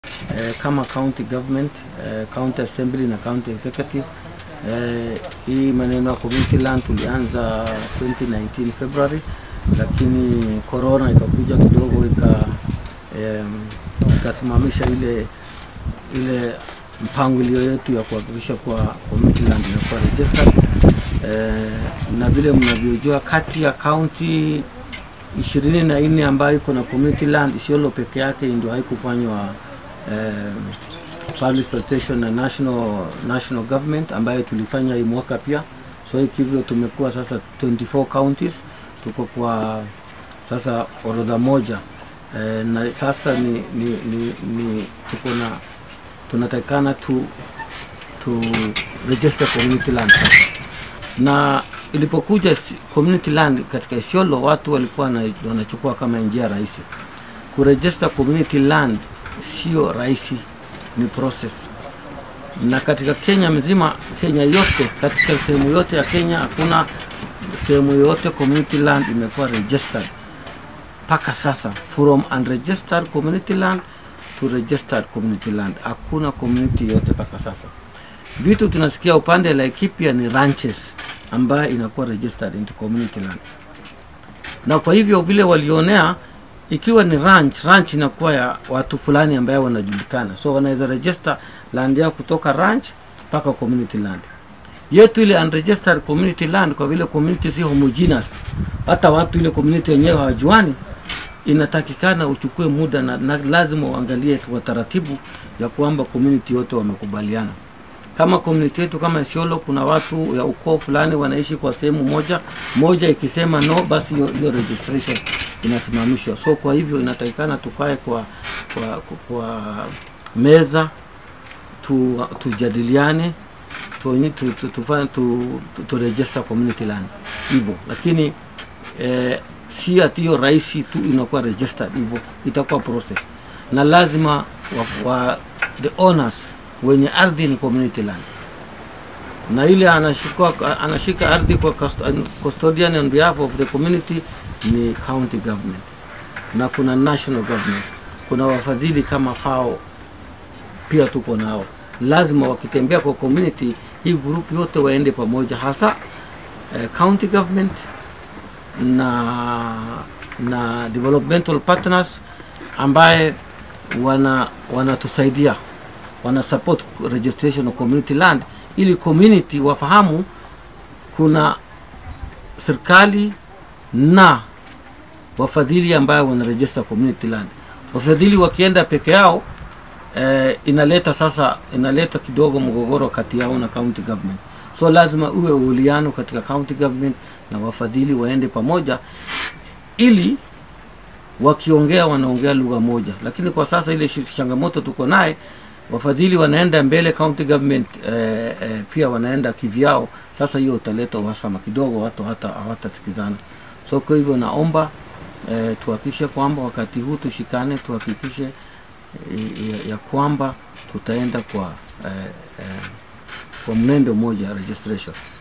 eh, kama county government eh, county assembly na county executive eh, hii maneno ya community land tulianza 2019 February, lakini corona ikakuja kidogo ika em, ikasimamisha ile ile mpangilio yetu ya kuhakikisha kuwa community land inakuwa registered eh, na vile mnavyojua kati ya county ishirini na nne ambayo iko na community land, Isiolo peke yake ndio haikufanywa eh, public protection na national, national government ambayo tulifanya hii mwaka pia. So hivyo tumekuwa sasa 24 counties, tuko kwa sasa orodha moja eh, na sasa ni, ni, ni, ni tuko na tunatakikana tu, tu register community land sasa na ilipokuja si- community land katika Isiolo watu walikuwa na- wanachukua kama njia rahisi. Kuregister community land sio rahisi, ni process. Na katika Kenya mzima, Kenya yote, katika sehemu yote ya Kenya hakuna sehemu yote community land imekuwa registered mpaka sasa, from unregistered community land to registered community land, hakuna community yote mpaka sasa vitu tunasikia upande wa Laikipia ni ranches ambayo inakuwa registered into community land, na kwa hivyo vile walionea, ikiwa ni ranch, ranch inakuwa ya watu fulani ambayo wanajulikana, so wanaweza register land yao kutoka ranch mpaka community land. Yetu ile unregistered community land, kwa vile community si homogeneous, hata watu ile community wenyewe hawajuani, inatakikana uchukue muda na, na lazima uangalie kwa taratibu ya kwamba community yote wamekubaliana kama community yetu kama Isiolo kuna watu ya ukoo fulani wanaishi kwa sehemu moja moja, ikisema no, basi hiyo hiyo registration inasimamishwa. So kwa hivyo inatakikana tukae kwa, kwa, kwa, kwa meza tu, tujadiliane tu, tu, tu, tu, tu, tu, tu register community land hivyo, lakini eh, si ati hiyo rahisi tu inakuwa registered hivyo, itakuwa process na lazima wa, wa, the owners wenye ardhi ni community land na ile anashika, anashika ardhi kwa custo- custodian on behalf of the community ni county government na kuna national government kuna wafadhili kama FAO pia tuko nao lazima wakitembea kwa community hii group yote waende pamoja hasa eh, county government na na developmental partners ambaye wana wanatusaidia wana support registration of community land ili community wafahamu kuna serikali na wafadhili ambayo wana register community land. Wafadhili wakienda peke yao eh, inaleta sasa inaleta kidogo mgogoro kati yao na county government, so lazima uwe uwiano katika county government na wafadhili waende pamoja ili wakiongea wanaongea lugha moja, lakini kwa sasa ile shi- changamoto tuko naye, wafadhili wanaenda mbele, county government eh, eh, pia wanaenda kivyao. Sasa hiyo utaleta uhasama kidogo, watu hata hawatasikizana. So kwa hivyo naomba eh, tuhakikishe kwamba wakati huu tushikane, tuhakikishe eh, ya, ya kwamba tutaenda kwa eh, eh, kwa mnendo mmoja registration.